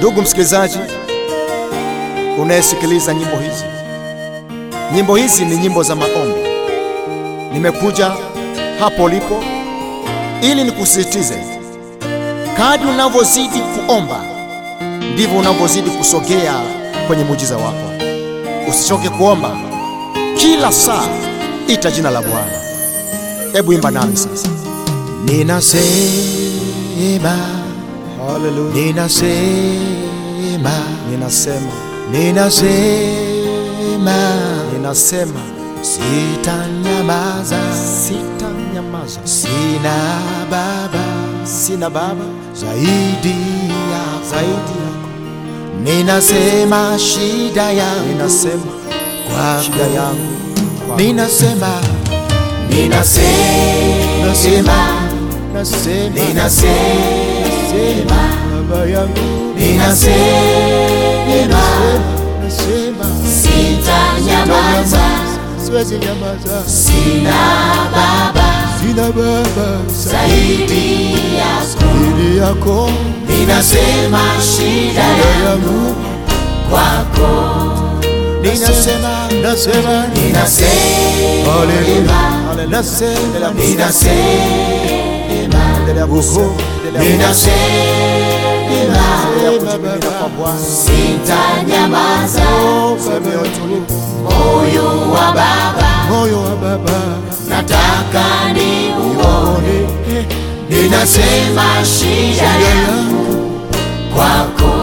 Ndugu msikilizaji, unayesikiliza nyimbo hizi, nyimbo hizi ni nyimbo za maombi. Nimekuja hapo ulipo ili nikusisitize, kadri unavyozidi kuomba ndivyo unavyozidi kusogea kwenye muujiza wako. Usichoke kuomba, kila saa ita jina la Bwana. Hebu imba nami sasa. Ninasema, Haleluya. ninasema, Ninasema, ninasema, ninasema sitanyamaza, sitanyamaza, sina baba sina baba zaidi ya zaidi yako. Ninasema shida yangu Ninasema kwako, shida yangu kwako. ninasema, Nasema, ninasema, nasema, ninasema, baba yangu, ninasema, nasema sitanyamaza, siwezi nyamaza, sina baba sina baba zaidi yako, zaidi yako. ninasema shida Shida yangu kwako, ninasema, nasema, ninasema, haleluya, haleluya, nasema, ninasema, ninasema, endelea kusema, endelea kusema, endelea ninasema, kujimina kwa Bwana. sitanyamaza, Sema utulivu, moyo wa baba moyo wa baba nataka ni uone, ninasema shida yangu kwako,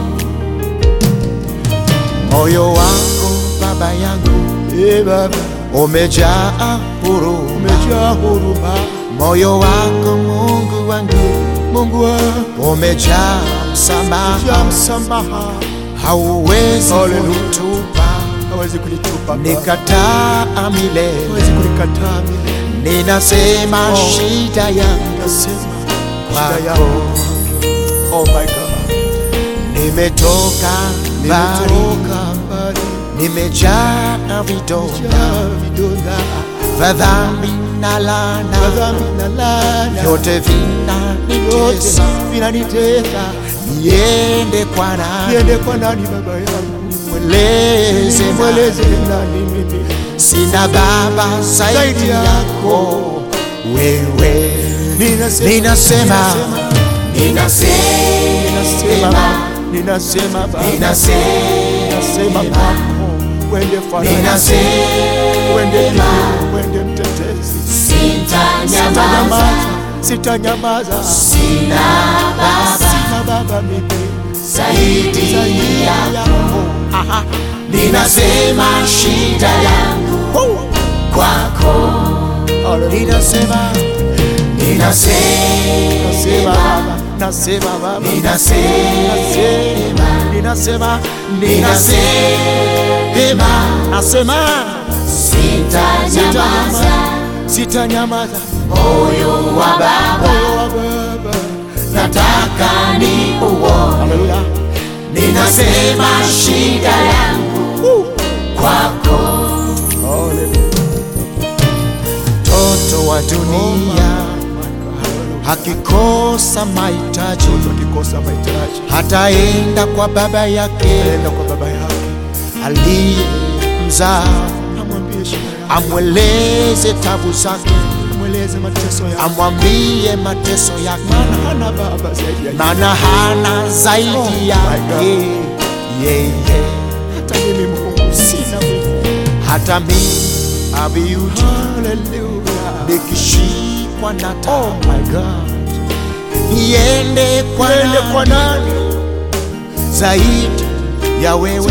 moyo wako baba yangu e baba umejaa huruma, umejaa huruma. Moyo wako Mungu wangu, Mungu wangu umejaa msamaha, msamaha. Hauwezi kunitupa, hawezi kunitupa, nikataa milele, hawezi kunikataa milele. Ninasema shida yangu, nasema shida yangu Oh my God. Nimetoka mbali, nimejaa vidonda vya dhambi na laana, vyote vinanitesa, niende kwa nani? Mweleze nani? Sina baba zaidi yako wewe, ninasema ninasema, ninasema baba, ninasema, ninasema baba, wende farasi, ninasema, wende mtetezi, wende mtetezi, sitanyamaza, sitanyamaza, sina baba sina baba mimi zaidi yako, Aha. ninasema shida yangu kwako, Ninasema, nasema ninasema, baba, nasema baba, ninasema, ninasema, ninasema, nasema, sitanyamaza, sitanyamaza, moyo wa baba moyo wa baba, nataka ni uone, haleluya, ninasema shida yangu kwako, mtoto wa dunia hakikosa mahitaji, akikosa mahitaji hataenda kwa baba yake, enda kwa baba yake aliye mzaa, amwambie shida yake, amweleze tabu zake, amweleze mateso yake, amwambie mateso yake, maana hana baba zaidi yake, maana hana zaidi yake yeye. Hata mimi Mungu sina mimi, hata mimi abiuti, haleluya, nikishikwa na tabu, oh my God niende kwa nani, kwa nani zaidi ya wewe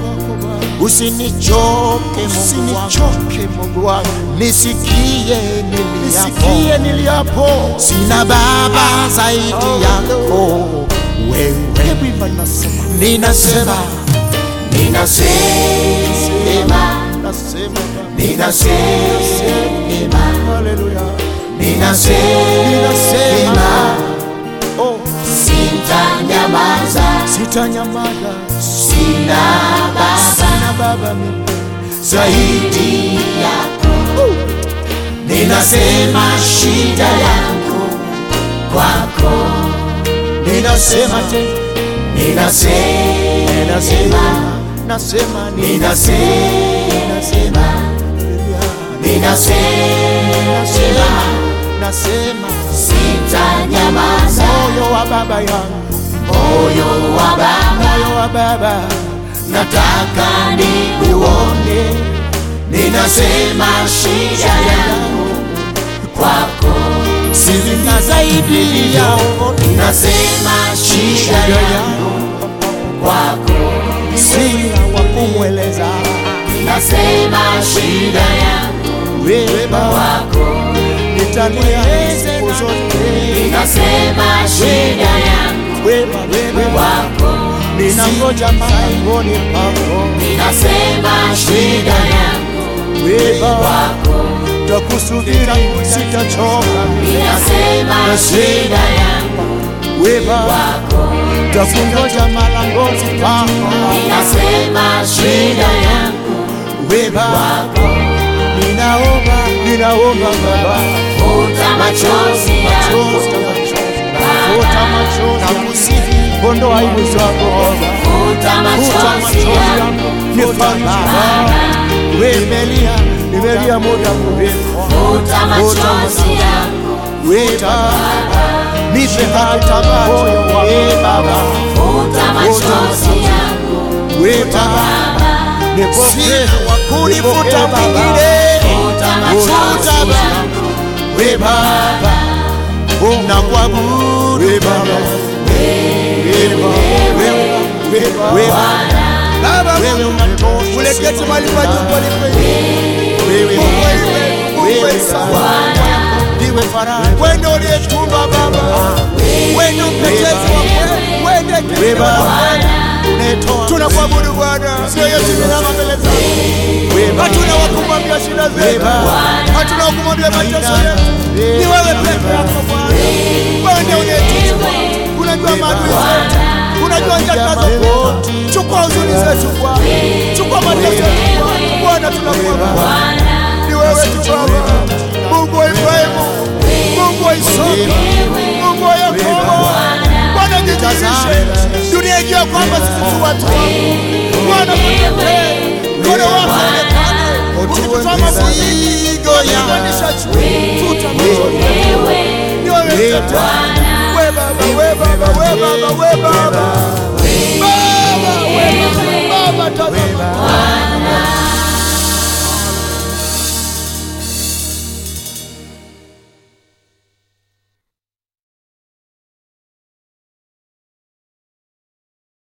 usinichoke Mungu wangu, nisikie niliapo, niliapo. Sina baba zaidi yako wewe, ninasema ninasema, ninasema, ninasema, oh, sitanyamaza, sitanyamaza, sina baba sina baba mimi zaidi yako, ninasema shida yangu kwako, ninasema tena ninasema, nasema ni ninasema, ninasema, nasema sitanyamaza. moyo wa baba yangu Moyo wa Baba moyo wa baba nataka nikuone, ninasema shida yangu kwako, sina zaidi ya nasema shida yangu kwako, sina wa kumweleza nasema shida yangu wewe baba kwako, nitalia siku zote nasema shida yangu wewe wewe kwako, ninangoja mlangoni pako ninasema shida yangu wewe baba kwako, takusubiri sitachoka ninasema shida yangu wewe baba takungoja malangoni pako ninasema shida yangu wewe baba ninaomba ninaomba baba futa machozi yangu futa machozi nakusihi ondoa aibu zako baba futa futa machozi machozi yangu yangu nifanye baba wewe nimelia nimelia muda mrefu futa machozi yangu wewe baba nipe hata moyo wa baba futa machozi yangu wewe baba nipokee kunifuta mwingine futa machozi yangu wewe baba na kuabudu wewe baba wewe baba wewe baba Baba, wewe unatosha uleketi mahali pa juu palipo wewe Mungu wewe, Mungu wewe sawa. ndiwe faraja Wewe ndio uliyetuumba Baba, wewe ndio mtetezi wa kweli, wewe ndiye wewe kinga wa baba kweli. unatoa Tunakuabudu Bwana, sio yetu tunaama mbele zako. wewe baba Hatuna wa kumwambia shida wewe zetu, baba hatuna wa kumwambia mateso yetu. Ni wewe peke yako Bwana, wewe ndiye uliyetuumba. Unajua maadui zetu, unajua njia tunazopita. Chukua huzuni zetu Bwana, chukua mateso yetu Bwana. Bwana, tunakuabudu ni wewe tu Baba, Mungu wa Ibrahimu, Mungu wa Isaka, Mungu wa Yakobo. Bwana jidhihirishe, dunia ijue kwamba sisi tu watu wako. Bwana tutetee, mkono wako uonekane, ukitutoa mafigo ukitupanisha juu, tutamachozi. Ni wewe mtetezi. We Baba, we Baba, we Baba, we Baba. Baba, we Baba, Baba, tazama.